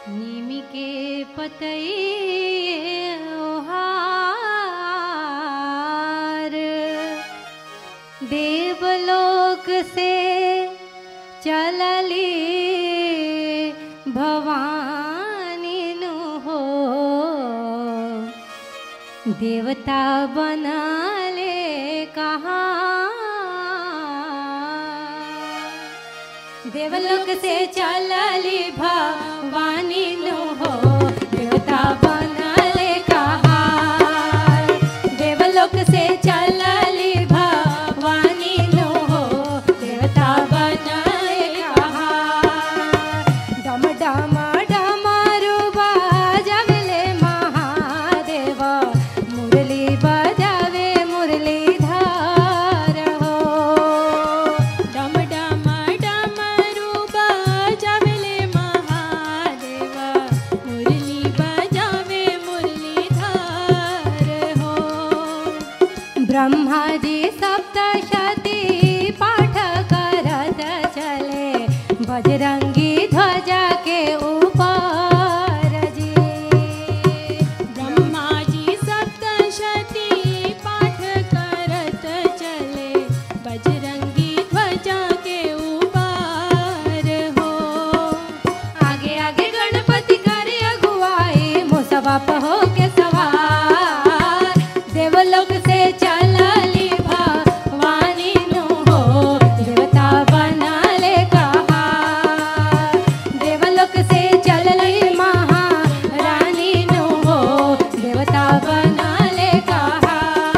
निमी के पतई ओहार देवलोक से चलली भवानी नु हो देवता बनले कहाँ देवलोक से चलली भवानी नु हो देवता बनले कहाँ देवलोक से चलली भवानी नु हो देवता बनले कहाँ डम डम डमरू बजवले महादेव मुरली बजावे मुरलीधर हो डम डम डमरू बजावले महादेव मुरली बजावे मुरलीधर हो ब्रह्मा जी सप्तशती पाठ करत चले बजरंगी ध्वजा के ऊपर जी ब्रह्मा जी सप्तशती पाठ करत चले बजरंगी ध्वजा के ऊपर हो आगे आगे गणपति करे अगुवाई मुसवा हो के सवार देवलोक से चलली भवानी नु हो देवता बनले कहा देवलोक से चलली महारानी नु हो देवता बनले कहा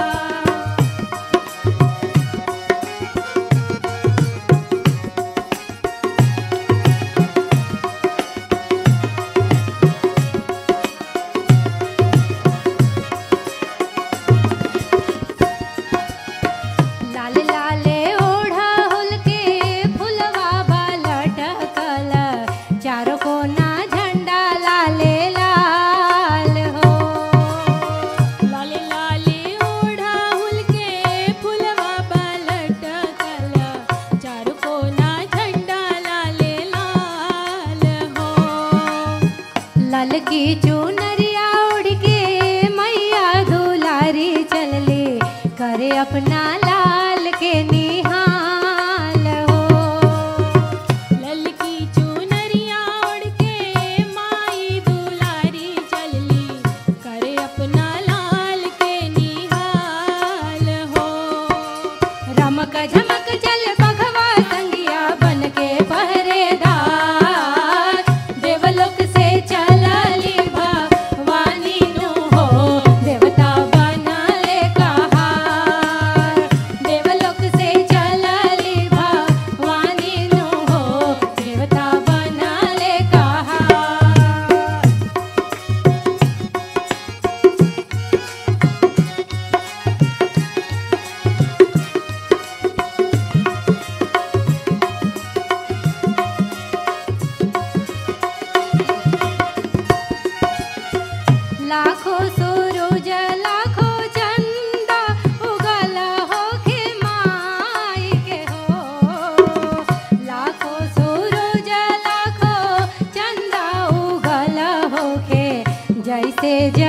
लाल लाले ओढ़ाहुल के फुलवा लटकल चारों कोना झंडा लाले लाल हो लाले लाले ओढ़ाहुल के फुलवा पलटकल चारू कोना झंडा लाले लाल हो लाल की चुनरिया उड़ के मैया दुलारी चलली करे अपना लाल के निहाल हो ललकी चुनरिया ओढ़ के माई दुलारी चलली करे अपना लाल के निहाल हो रमक झमक चल बघवा संगिया बन के पहरेदार देवलोक से चलली भवानी नु हो देवता बनले कहार देवलोक से चलली भवानी नु हो देवता बनले कहार लाखों सूरज लाखों चंदा उगल हो के माई के हो लाखों सूरज लाखों चंदा उगल हो के जैसे ज